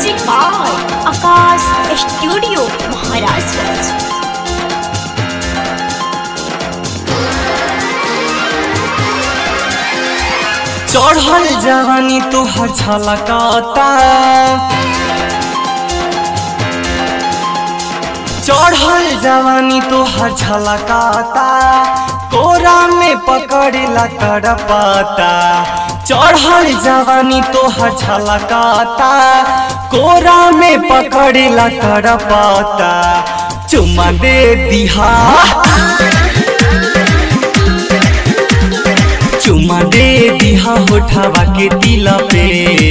music by Akash studio Maharajganj चढ़ल जवानी तोहर झलकता चढ़ल जवानी तोहर झलकता कोरा में पकड़ला तड़पता चढ़ल जवानी तोहर झलकता कोरा में पकड़ला तड़पता चुमा दे दिहा चुमा दे दिहा होठावा के दिल पे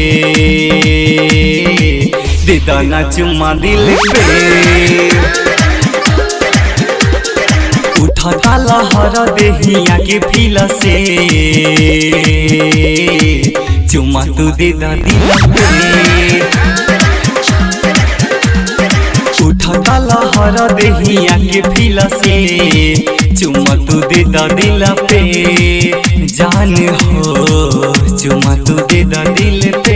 दे दाना चुमा दिल पे उठता लहर देहिया के फील से चुमा तू दे दा दिल पे उठता लहर देहिया के फील से चुमा तू दे दा दिल पे जान हो चुमा तू दे दा दिल पे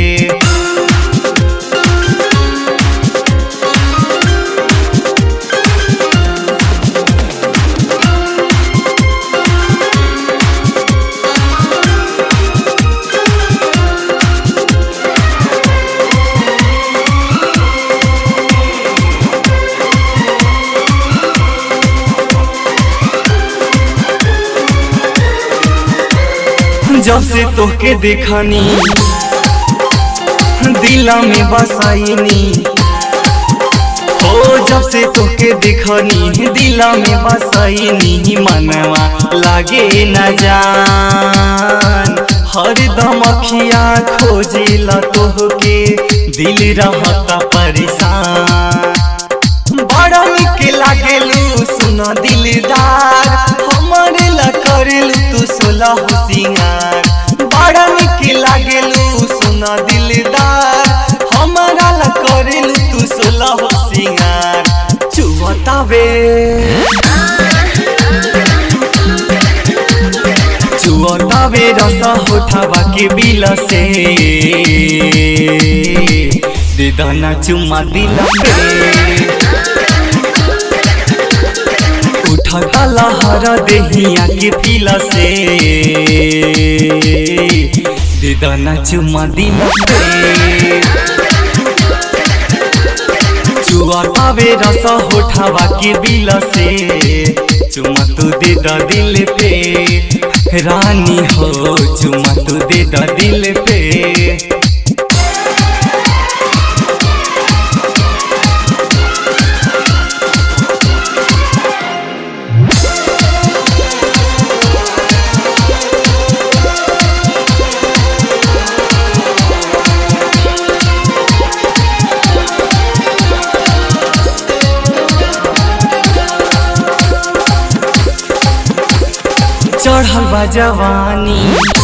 जब से तोके देखनी दिला में बसाईनी हो जब से तोके देखनी दिला में बसाईनी मनवा लागे न जान हरदम अखिया खोजिला तोहके दिल रहता परेशान बड़ा निक लागेलू सुना दिलदार हमारे ला करेलू तू सोलह सिंगार बड़ा निक लागेलू सुना दिलदार हमारा ला करेलू तू सोलह सिंगार चुवतावे चुवतावे रस होठावा के बिल से दे दाना चुमा दिल पे उठता लहर देहिया के फील से दे दाना चुमा दिल पे चुआतावे रस होठावा के बिल से चुमा तू दे दा दिल पे रानी हो चुमा तू दे दा दिल पे चढ़ल बा जवानी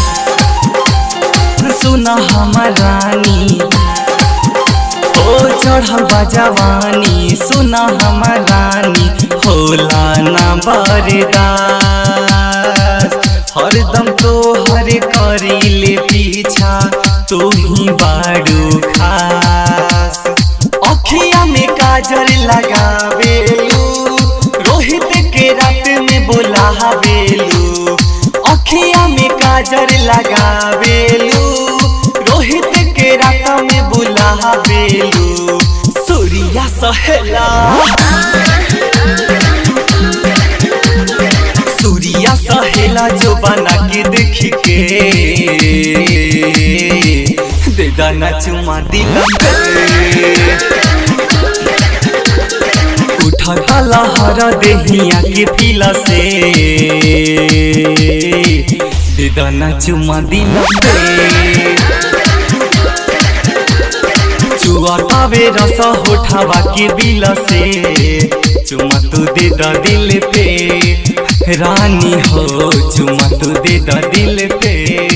सुना हमर रानी ओ चढ़ल बा जवानी सुना हमर रानी होला ना बरदास हरदम तो हर करीले पीछा तू ही बाड़ू खास अखिया में काजल लगावेलू रोहित के रात में बोलावेलू अखिया में काजल लगावेलू रोहित के रात में बुलावेलू सूर्या सहेला सूर्या सहेला जो बना के देख के दे दाना चुमा दिल पे उठता लहर देहिया के फील से दे दाना चुमा दिल पे चुआतावे रस होठावा के बिल से चुमा तू दे दा दिल पे रानी हो चुमा तू दे दा दिल पे